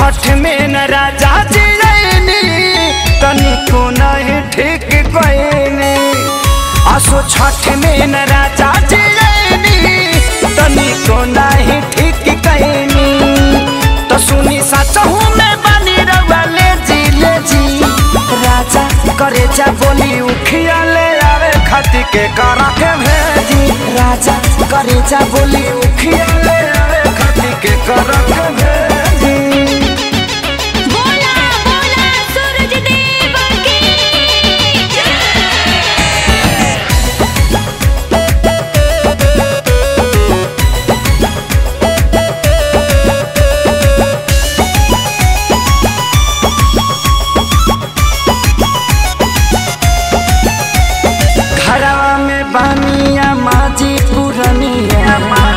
छठ में न राजा जी रैनी तनिको नहीं ठीक कैनी असो छठ में न राजा जी रैनी तनिको नहीं ठीक कैनी तो सुनी सचहू में बनी रवा ले जी ले जी राजा करे जा बोली उखिया ले आवे खती के करा के भेजी राजा करे जा बोली उखिया ले आवे खती के करा के भेजी बोला बोला सूरज देव की घरवा में बानिया माजी पुरनिया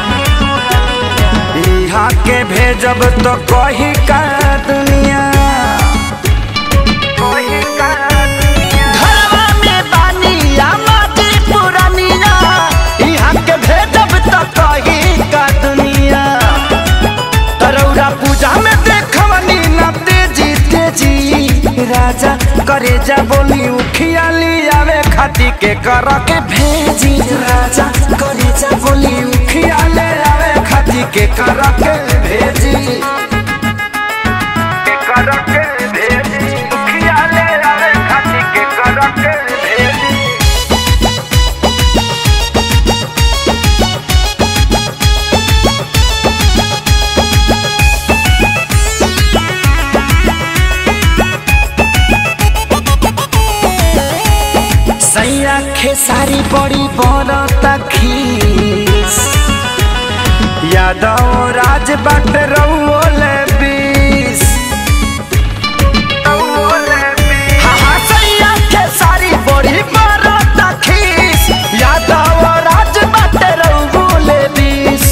यहाँ के भेजब तो कही का दुनिया घरवा में बानिया माजी पुरनिया यहाँ के भेजब तो कही का दुनिया तरौरा पूजा में देखवनी ना तेजी तेजी राजा करे जा बोली उखिया आवे खाती के कर के भेजी राजा करे जा बोली उखिया ले आवे खाती के कर के भेजी के कर के भेजी उखिया ले आवे खाती के कर के भेजी सैया खेसारी बड़ी बरता खीस यादव राज बट रउले बीस हाँ, हाँ, सैया खेसारी बड़ी बरता खीस यादव राज बट रउले बीस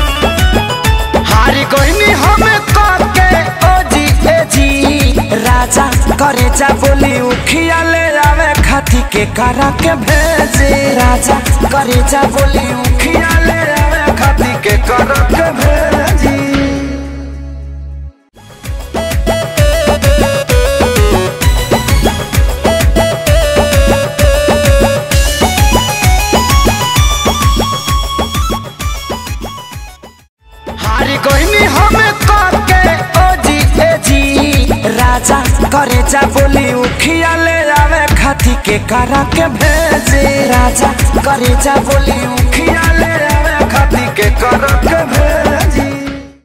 हारी कोइनी हम के ओ जी ए जी राजा करे जा बोली उखिया ले आवे खाती के करा के भेजे राजा करे जा बोली उखिया ले आवे खाती के करा के भेजी हारी कोइनी हम के ओ जी ए जी राजा करे जा बोली उखिया ले आवे खाती के करा के भेजे राजा करे जा बोली उखिया ले आवे खाती के करा के